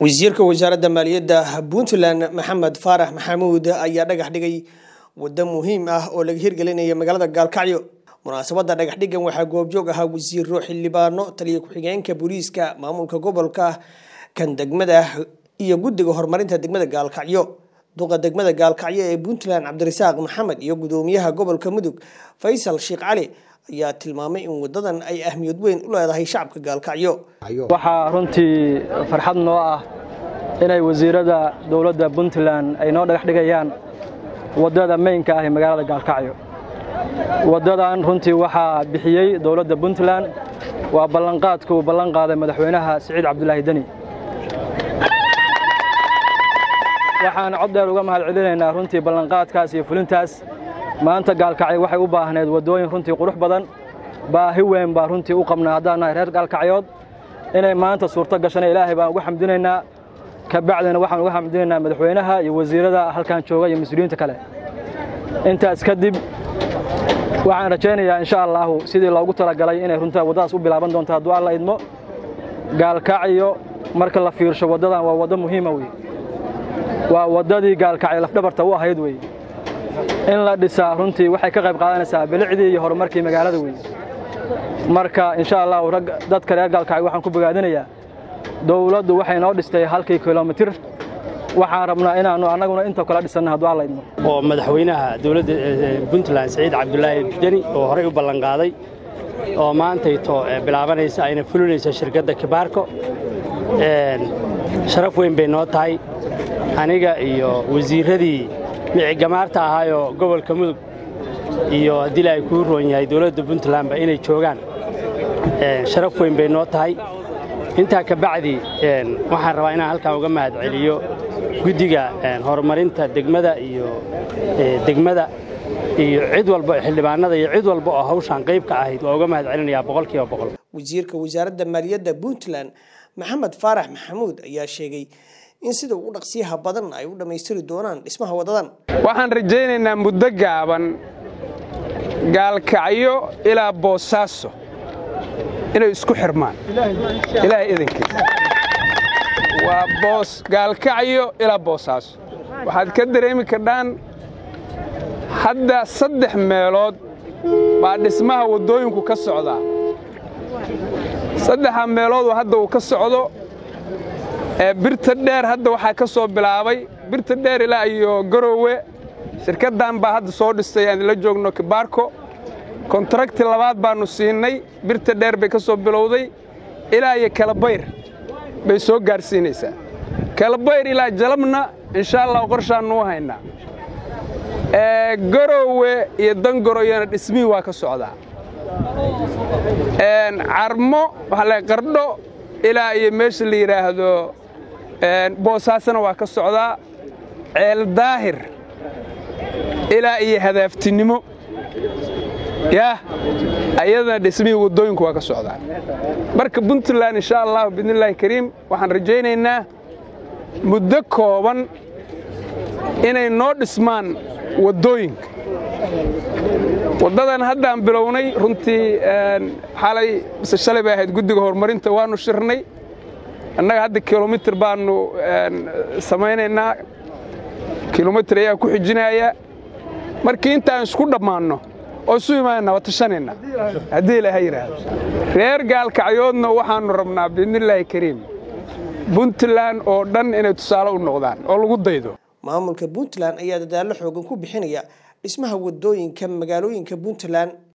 wasiirka wasaaradda maaliyadda puntland maxamed faarax maxamuud ayaa dhagax dhigay waddo muhiim ah oo laga hirgelinaya magaalada gaalkacyo munaasabadda dhagax dhigan waxaa goobjoog ahaa wasiiro xildhibaano taliya ku-xigeenka booliiska maamulka gobolka kan degmada iyo guddiga horumarinta degmada gaalkacyo duqa degmada gaalkacyo ee puntland cabdirasaaq maxamed iyo gudoomiyaha gobolka mudug faysal sheekh cali ayaa tilmaamay in wadadan ay ahmiyad weyn u leedahay shacabka gaalkacyo waxaa runtii farxad noo ah inay wasiirada dowladda puntland ay noo dhagax dhigayaan waddada meynka ah ee magaalada gaalkacyo waddadan runtii waxaa bixiyey dowladda puntland waa ballanqaadka uu ballan qaaday madaxweynaha siciid cabdulaahi deni waxaan cod dheer uga mahad celinaynaa runtii ballanqaadkaas iyo fulintaas maanta gaalkacyo waxay u baahneed waddooyin runtii qurux badan baahi weyn baa runtii u qabnaa haddaan nahay reer gaalkacyood inay maanta suurto gashana ilaahay baan uga xamdinaynaa ka bacdina waxaan uga xamdinaynaa madaxweynaha iyo wasiirada halkan jooga iyo mas-uuliyiinta kale intaas kadib waxaan rajaynayaa insha allaahu sidii loogu talagalay inay runtaa waddadaas u bilaaban doonto hadduu alla idmo gaalkacyo marka la fiirsho waddadan waa waddo muhiima wey waa waddadii gaalkacyo lafdhabarta u ahayd wey in la dhisaa runtii waxay ka qayb qaadanaysaa bilicdii iyo horumarkii magaalada wey marka insha allahu rag dadka reer gaalkacyo waxaan ku bogaadinayaa dowladdu waxay noo dhistay halkii kilomitir waxaan rabnaa inaannu annaguna inta kala dhisanna hadduu alla idmo oo madaxweynaha dowladda puntland siciid cabdulaahi deni oo horey u ballanqaaday oo maantayto bilaabanaysa ayna fulinaysa shirkadda kibaarko sharaf weyn bay noo tahay aniga iyo wasiirradii micigamaarta ahaayoo gobolka mudug iyo haddii ay kuu roon yahay dowladda puntlandba inay joogaan sharaf weyn bay noo tahay intaa ka bacdi waxaan rabaa inaan halkan uga mahad celiyo guddiga horumarinta degmada iyo degmada iyo cid walba xildhibaanada iyo cid walba oo hawshaan qayb ka ahayd waa uga mahad celinayaa boqolkiiba boqol wasiirka wasaaradda maaliyadda puntland maxamed faarax maxamuud ayaa sheegay in sida ugu dhaqsiyaha badan ay u dhammaystiri doonaan dhismaha waddadan waxaan rajaynaynaa muddo gaaban gaalkacyo ilaa boosaaso inay isku xirmaan ilaahay idankiisa waa boos gaalkacyo ilaa boosaaso waxaad ka dareemi kardhaan hadda saddex meelood baa dhismaha waddooyinku ka socdaa saddexa meeloodoo hadda uu ka socdo birta dheer hadda waxaa ka soo bilaabay birta dheer ilaa iyo garowe shirkaddan baa hadda soo dhistay aan la joogno kibaarko kontrakti labaad baannu siinnay birta dheer bay ka soo bilowday ilaa iyo kalabayr bay soo gaadhsiinaysaa kalabayr ilaa jalabna inshaa allah qorshaannu u haynaa garowe iyo dangoroyana dhismihii waa ka socdaa carmo waxaa la qardho ilaa iyo meesha la yidhaahdo boosaasana waa ka socdaa ceel daahir ilaa iyo hadaaftinimo yaah ayadana dhismihii waddooyinku waa ka socdaa marka puntland insha allahu biidnillaahi kariim waxaan rajaynaynaa muddo kooban inay noo dhismaan waddooyinka waddadan haddaan bilownay runtii xalay mise shalay bay ahayd guddiga horumarinta waannu shirnay annaga hadda kilomitir baannu samaynaynaa kilomitir ayaa ku xijinaya markii intaan isku dhammaanno oo isu imaanna waa tashanaynaa haddii ilaaha yidhaahdo reer gaalkacyoodna waxaannu rabnaa biidnillaahi kariim puntland oo dhan inay tusaale u noqdaan oo lagu daydo maamulka puntland ayaa dadaallo xoogan ku bixinaya dhismaha waddooyinka magaalooyinka puntland